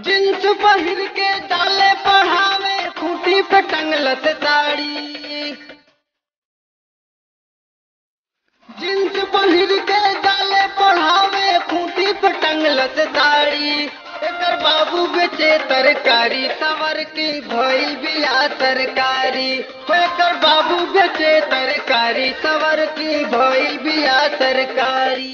jeans पहिर के डाले पढ़ावे खूंटी पे टंगलत साड़ी जींस पहिर के डाले पढ़ावे खूंटी पे टंगलत साड़ी एकर बाबू बेचे तरकारी सवर की भइल बिया तरकारी एकर बाबू बेचे तरकारी सवर की भइल बिया तरकारी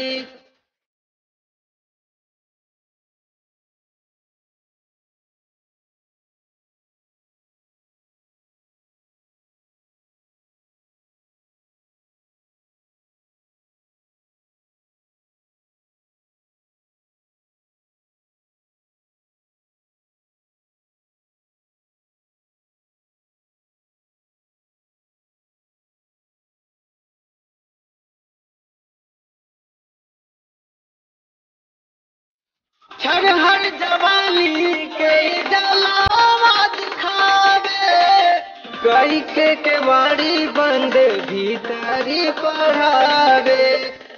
छरहर जवानी के जलावा दिखावे कई के केवाड़ी बंद भीतरी पढ़ावे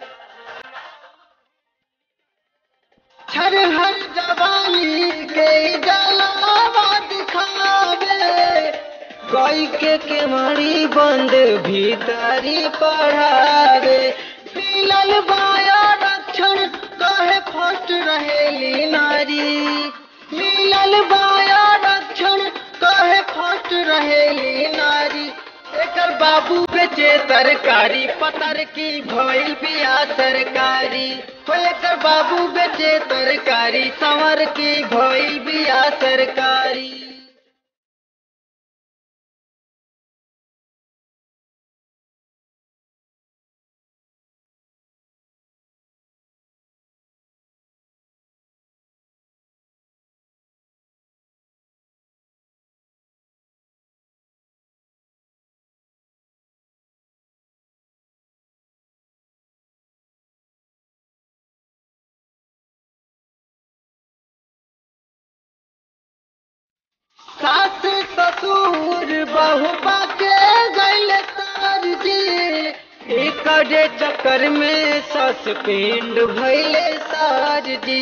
छरहर जवानी के जलावा दिखावे कई के केवाड़ी बंद भीतरी पढ़ावे मिलल बाया रक्षण कहे फर्स्ट रहेली नारी मिलल बाया रक्षण कहे फर्स्ट रहेली नारी एकर बाबू बेचे तरकारी पतर की भइल बिया सरकारी हो एकर बाबू बेचे तरकारी संवर की भइल बिया सरकारी सास ससुर बहुबा के गैल तार जी एकरे चक्कर में सस पिंड भैले सार जी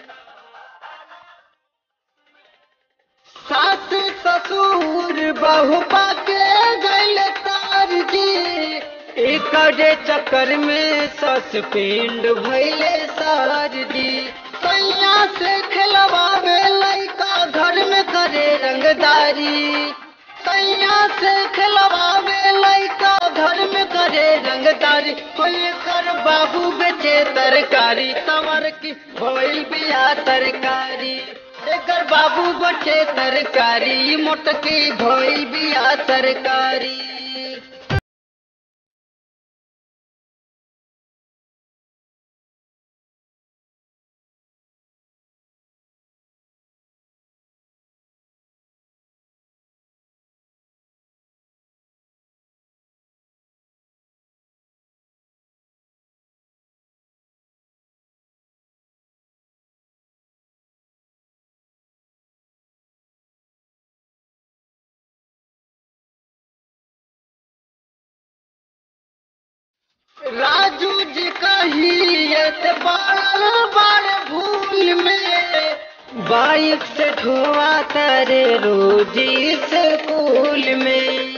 सास ससुर बहुबा के गैल तार जी एकरे चक्कर में सस पिंड भैले सार जी सैया से खिलवावे लइका घर में करे रंगदारी सैया से खिलवावे लइका घर में करे रंगदारी कोई कर बाबू बेचे तरकारी समर की भइल बिया तरकारी एकर बाबू बचे तरकारी मोटकी भइल बिया तरकारी राजू जी कहियत बार बार भूल में बाइक से ठुआ तारे रोजी स्कूल में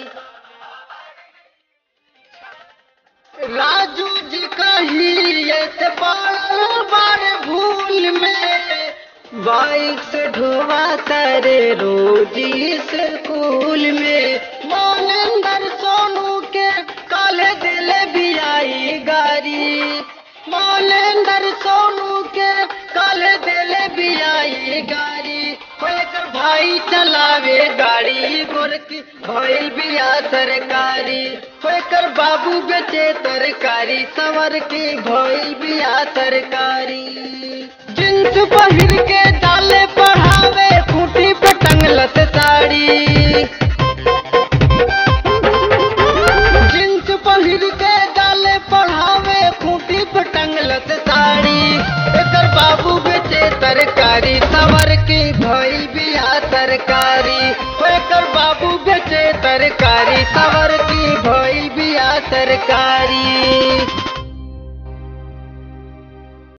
राजू जी कहियत बार बार भूल में बाइक से ढोवा तारे रोजी स्कूल में मोनेंदर सोनू के काले दिल भी आई गाड़ी मोनेंदर सोनू के काले दिल भी आई गाड़ी होकर भाई चलावे गाड़ी गोरकी भइल बिया सरकारी होकर बाबू बेचे तरकारी सवर की भइल बिया सरकारी जींस पहिर के डाले पढ़ावे खूंटी पे टंगलत साड़ी जींस पहिर के डाले पढ़ावे खूंटी पे टंगलत साड़ी एकर बाबू बेचे तरकारी सवर की भइल बिया तरकारी एकर बाबू बेचे तरकारी सवर की भइल बिया तरकारी